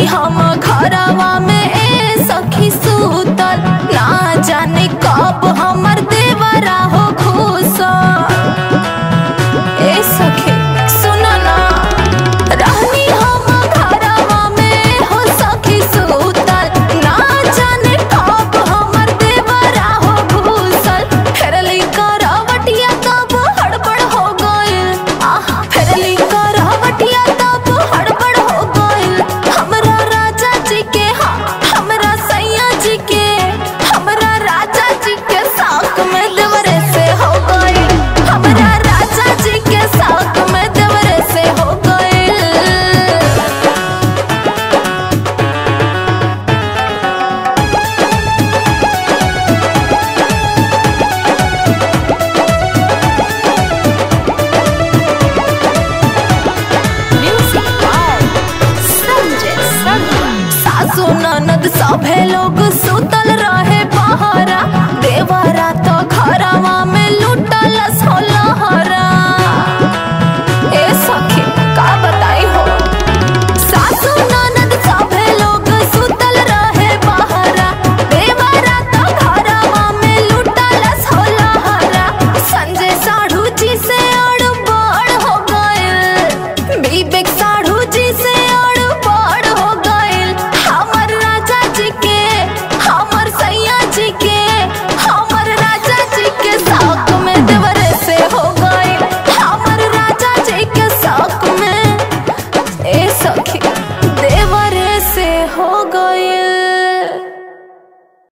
रहनी हम घरवा में ए सखी सूतल ना जाने कब हमर देवरा हो घुसल ए सखी सुन ना रहनी हम घरवा में हो सखी सूतल ना जाने कब हमर देवरा हो घुसल फेरली करवटिया तब हड़बड़ हो गइल आह फेरली करवटिया तब हड़बड़ हो गइल हमरा राजा जी के हाँ हमरा सैया जी के हमरा राजा जी के साक में देवरे से हो गइल हमरा राजा जी के साक में देवरे से हो गइल म्यूजिक बाय संजय संगवा सासु ननद सभे लोग सुतल रहे बहरा देवरा तो घरवा में लुटल सोलहरा ए सखी का बताई हो सासु ननद सभे लोग सुतल रहे बहरा देवरा तो घरवा में लुटल सोलहरा संजय साढ़ू जी से अड़बड़ हो गइल विवेक साढ़ू जी से अड़बड़ हो गइल हमर राजा जी के हमर सैया जी के हमर राजा जी के साक में देवरे से हो गइल हमर राजा जी के साक में ए सखी देवरे से हो गइल